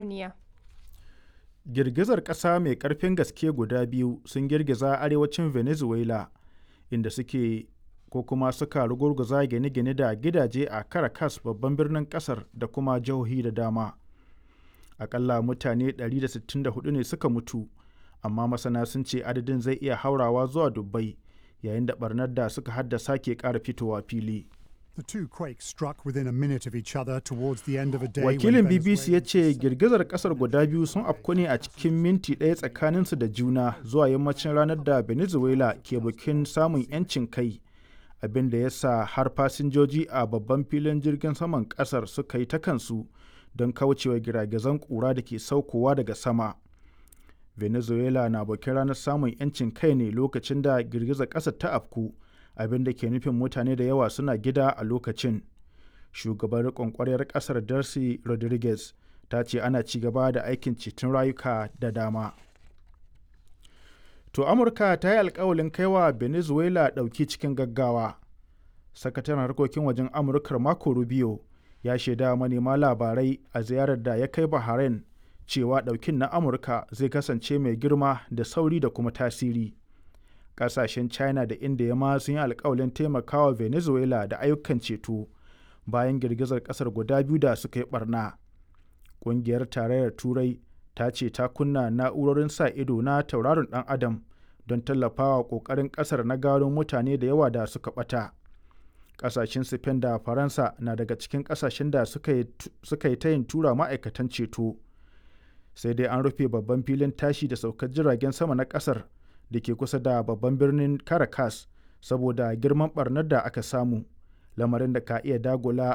duniya. Girgizar ƙasa mai ƙarfin gaske guda biyu sun girgiza arewacin Venezuela inda suke ko kuma suka rugurguza gine-gine da gidaje a Caracas babban birnin ƙasar da kuma jihohi da dama. Akalla mutane 164 ne suka mutu, amma masana sun ce adadin zai iya haurawa zuwa dubbai yayin da barnar da suka haddasa ke ƙara fitowa fili. The two quakes struck within a minute of each other towards the end of a day. Wakilin BBC ya ce girgizar kasar guda biyu sun afku ne a cikin minti ɗaya tsakaninsu da juna zuwa yammacin ranar da Venezuela ke bikin samun 'yancin kai, abin da ya sa har fasinjoji a babban filin jirgin saman kasar suka yi ta kansu don kaucewa giragizan ƙura da ke saukowa daga sama. Venezuela na bikin ranar samun 'yancin kai ne lokacin da girgizar ƙasar ta afku. abin da ke nufin mutane da yawa suna gida a lokacin shugaban riƙon ƙwaryar ƙasar darcy rodriguez ta ce ana ci gaba da aikin ceton rayuka da dama to amurka ta yi alkawalin kaiwa venezuela ɗauki cikin gaggawa sakataren harkokin wajen amurkar marco rubio ya shaida manema labarai a ziyarar da ya kai bahrain cewa ɗaukin na amurka zai kasance mai girma da sauri da kuma tasiri kasashen china da india ma sun yi alkawalin taimakawa venezuela da ayyukan ceto bayan girgizar kasar guda biyu da suka yi barna ƙungiyar tarayyar turai ta ce ta kunna na'urorin sa ido na tauraron dan adam don tallafawa ƙoƙarin ƙasar na gano mutane da yawa da suka ɓata ƙasashen spain da faransa na daga cikin ƙasashen da suka yi ta yin tura ma'aikatan ceto sai dai an rufe babban filin tashi da saukar jiragen sama na ƙasar da ke kusa da babban birnin Caracas saboda girman barnar da aka samu lamarin da ka iya dagula